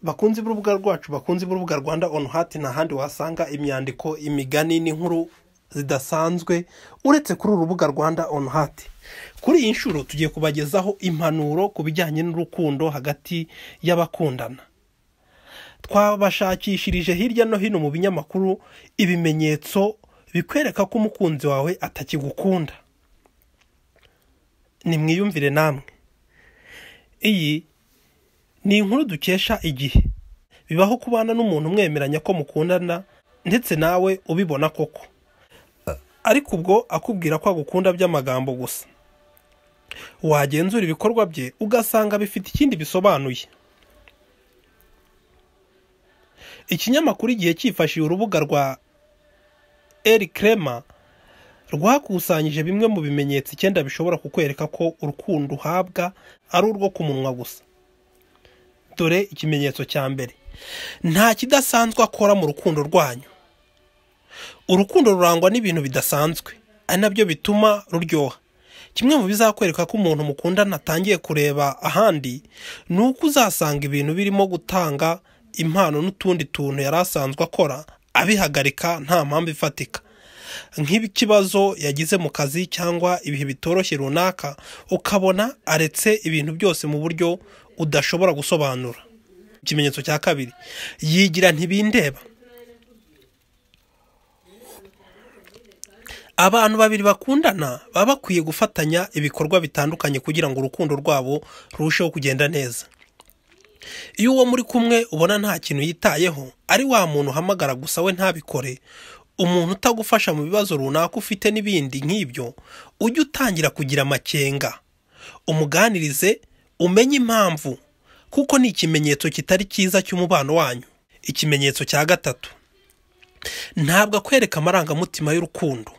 bakunze b'urubuga rwacu bakunze b'urubuga rwanda onu hati n'ahandi wasanga imyandiko imigani n'inkuru zidasanzwe uretse kuri uru rubuga rwanda onu hati kuri iyi nshuro tugiye kubagezaho impanuro ku bijyanye n'urukundo hagati y'abakundana twabashakishirije hirya no hino mu binyamakuru ibimenyetso bikwereka ko umukunzi wawe atakigukunda nimwiyumvire namwe iyi ni inkuru dukesha igihe bibaho kubana n'umuntu umwemeranya ko mukundana ndetse nawe ubibona koko ariko ubwo akubwira ko agukunda by'amagambo gusa wagenzura ibikorwa bye ugasanga bifite ikindi bisobanuye ikinyamakuru igihe cyifashishije urubuga rwa eri kerema rwakusanyije bimwe mu bimenyetso icyenda bishobora kukwereka ko urukundo uhabwa ari urwo ku munwa gusa dore ikimenyetso cya mbere nta kidasanzwe akora mu rukundo rwanyu urukundo rurangwa n'ibintu bidasanzwe ari nabyo bituma ruryoha kimwe mu bizakwereka ko umuntu mukundana atangiye kureba ahandi ni uko uzasanga ibintu birimo gutanga impano n'utundi tuntu yari asanzwe akora abihagarika nta mpamvu ifatika nk'ikibazo yagize mu kazi cyangwa ibihe bitoroshye runaka ukabona aretse ibintu byose mu buryo udashobora gusobanura ikimenyetso cya kabiri yigira ntibindeba abantu babiri bakundana baba bakwiye gufatanya ibikorwa bitandukanye kugira ngo urukundo rwabo rurusheho kugenda neza iyo uwo muri kumwe ubona nta kintu yitayeho ari wa muntu uhamagara gusa we ntabikore umuntu utagufasha mu bibazo runaka ufite n'ibindi nk'ibyo ujye utangira kugira amakenga umuganirize umenye impamvu kuko ni ikimenyetso kitari cyiza cy'umubano wanyu ikimenyetso cya gatatu ntabwo akwereka amarangamutima y'urukundo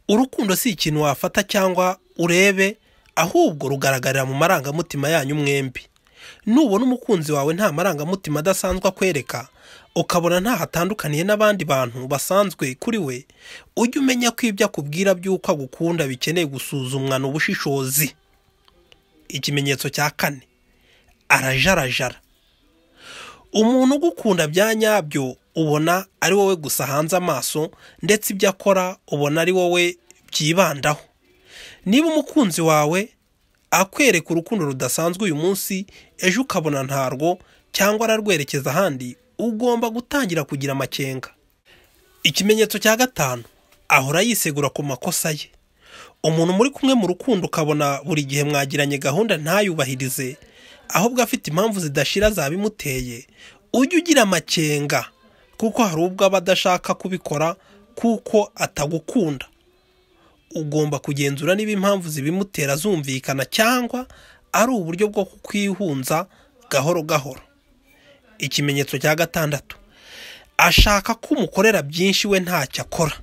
urukundo si ikintu wafata cyangwa urebe ahubwo rugaragarira mu marangamutima yanyu mwembi nubona umukunzi wawe nta marangamutima adasanzwe akwereka ukabona ntaho atandukaniye n'abandi bantu basanzwe kuri we ujye umenya ko ibyo akubwira by'uko agukunda bikeneye gusuzumwa ubushishozi ikimenyetso cya kane arajarajara umuntu ugukunda bya nyabyo ubona ari wowe gusa hanze amaso ndetse ibyo akora ubona ari wowe byibandaho niba umukunzi wawe akwereka urukundo rudasanzwe uyu munsi ejo ukabona ntarwo cyangwa ararwerekeza ahandi ugomba gutangira kugira amakenga ikimenyetso cya gatanu ahora yisegura ku makosa ye umuntu muri kumwe mu rukundo ukabona buri gihe mwagiranye gahunda ntayubahirize ahubwo afite impamvu zidashira zabimuteye ujye ugira amakenga kuko hari ubwo aba adashaka kubikora kuko atagukunda ugomba kugenzura niba impamvu zibimutera zumvikana cyangwa ari uburyo bwo kukwihunza gahoro gahoro ikimenyetso cya gatandatu ashaka ko umukorera byinshi we ntacyo akora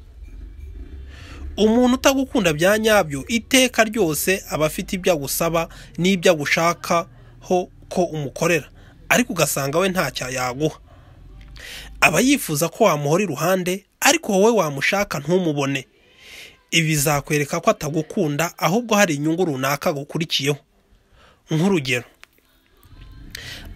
umuntu utagukunda bya nyabyo iteka ryose aba afite ibyo agusaba n'ibyo agushakaho ko umukorera ariko ugasanga we ntacyo yaguha aba yifuza ko wamuhora iruhande ariko wowe wamushaka ntumubone ibi bizakwereka ko atagukunda ahubwo hari inyungu runaka agukurikiyeho nk'urugero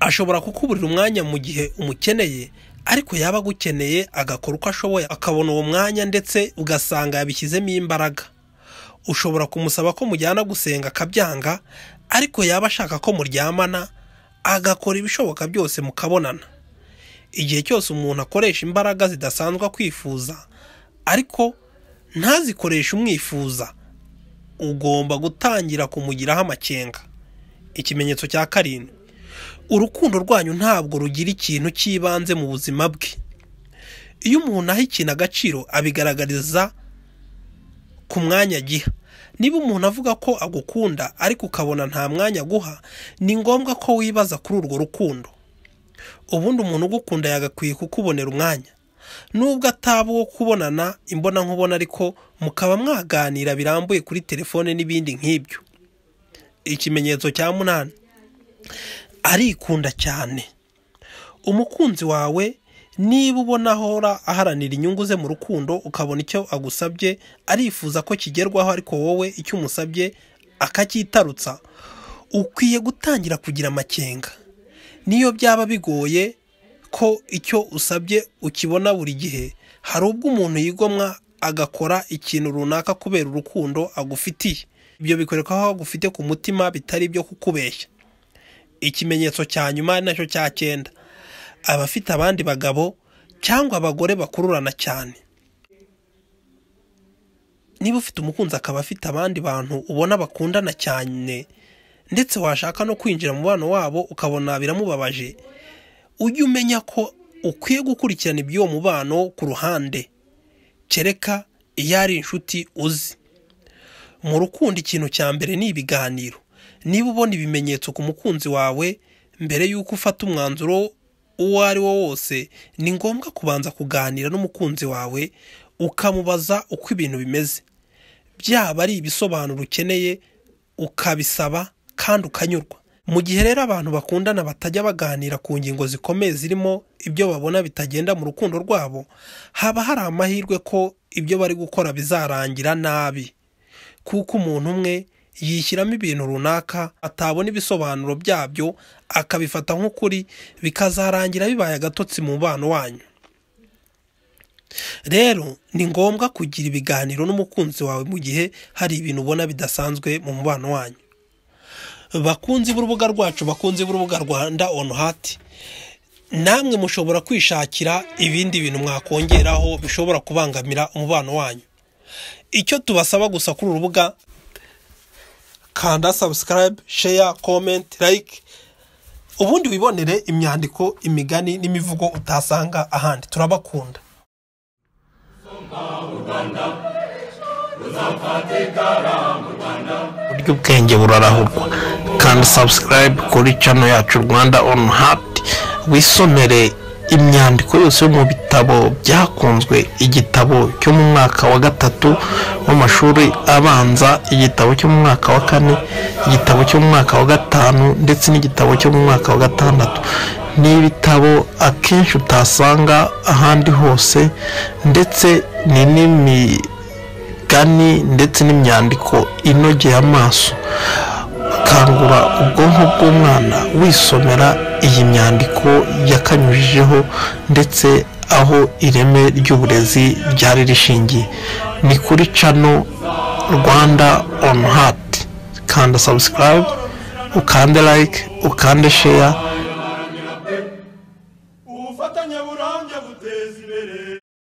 ashobora kukuburira umwanya mu gihe umukeneye ariko yaba agukeneye agakora uko ashoboye akabona uwo mwanya ndetse ugasanga yabishyizemo imbaraga ushobora kumusaba ko mujyana gusenga akabyanga ariko yaba ashaka ko muryamana agakora ibishoboka byose mukabonana igihe cyose umuntu akoresha imbaraga zidasanzwe kwifuza ariko ntazikoreshe umwifuza ugomba gutangira kumugiraho amakenga ikimenyetso cya karindwi urukundo rwanyu ntabwo rugira ikintu cy'ibanze mu buzima bwe iyo umuntu aha ikintu agaciro abigaragariza ku mwanya agiha niba umuntu avuga ko agukunda ariko ukabona nta mwanya aguha ni ngombwa ko wibaza kuri urwo rukundo ubundi umuntu ugukunda yagakwiye kukubonera umwanya nubwo ataba uwo kubonana imbonankubona ariko mukaba mwaganira birambuye kuri telefone n'ibindi nk'ibyo ikimenyetso cya munani arikunda cyane umukunzi wawe niba ubona ahora aharanira inyungu ze mu rukundo ukabona icyo agusabye arifuza ko kigerwaho ariko wowe icyo umusabye akacyitarutsa ukwiye gutangira kugira amakenga niyo byaba bigoye ko icyo usabye ukibona buri gihe hari ubwo umuntu yigomwa agakora ikintu runaka kubera urukundo agufitiye ibyo bikwereka ko agufite ku mutima bitari ibyo kukubeshya ikimenyetso cya nyuma ari nacyo cya cyenda abafite abandi bagabo cyangwa abagore bakururana cyane niba ufite umukunzi akaba afite abandi bantu ubona bakundana cyane ndetse washaka no kwinjira mu bana wabo ukabona biramubabaje ujye umenya ko ukwiye gukurikirana iby'uwo mubano ku ruhande kereka iyo ari inshuti uzi mu rukundo ikintu cya mbere ni ibiganiro niba ubona ibimenyetso ku mukunzi wawe mbere y'uko ufata umwanzuro uwo ari wo wose ni ngombwa kubanza kuganira n'umukunzi wawe ukamubaza uko ibintu bimeze byaba ari ibisobanuro ukeneye ukabisaba kandi ukanyurwa mu gihe rero abantu bakundana batajya baganira ku ngingo zikomeye zirimo ibyo babona bitagenda mu rukundo rwabo haba hari amahirwe ko ibyo bari gukora bizarangira nabi kuko umuntu umwe yishyiramo ibintu runaka atabona ibisobanuro byabyo akabifata nk'ukuri bikazarangira bibaye agatotsi mu mubano wanyu rero ni ngombwa kugira ibiganiro n'umukunzi wawe mu gihe hari ibintu ubona bidasanzwe mu mubano wanyu bakunzi b'urubuga rwacu bakunzi b'urubuga rwanda onu hati namwe mushobora kwishakira ibindi bintu mwakongeraho bishobora kubangamira umubano wanyu icyo tubasaba gusa kuri uru rubuga kanda sabusikarayibe sheya komenti layike ubundi wibonere imyandiko imigani n'imivugo utasanga ahandi turabakunda buryo ubwenge burarahurwa kanda sabusikarayibe kuri cano yacu rwanda onu hati wisomere imyandiko yose yo mu bitabo byakunzwe igitabo cyo mu mwaka wa gatatu w'amashuri abanza igitabo cyo mu mwaka wa kane igitabo cyo mu mwaka wa gatanu ndetse n'igitabo cyo mu mwaka wa gatandatu ni ibitabo akenshi utasanga ahandi hose ndetse ni n'imigani ndetse n'imyandiko inogeye amaso kangura ubwonko bw'umwana wisomera iyi myandiko yakanyujijeho ndetse aho ireme ry'uburezi ryari rishingiye ni kuri cano rwanda onu hati kanda sabusikarayibe ukande layike ukande sheya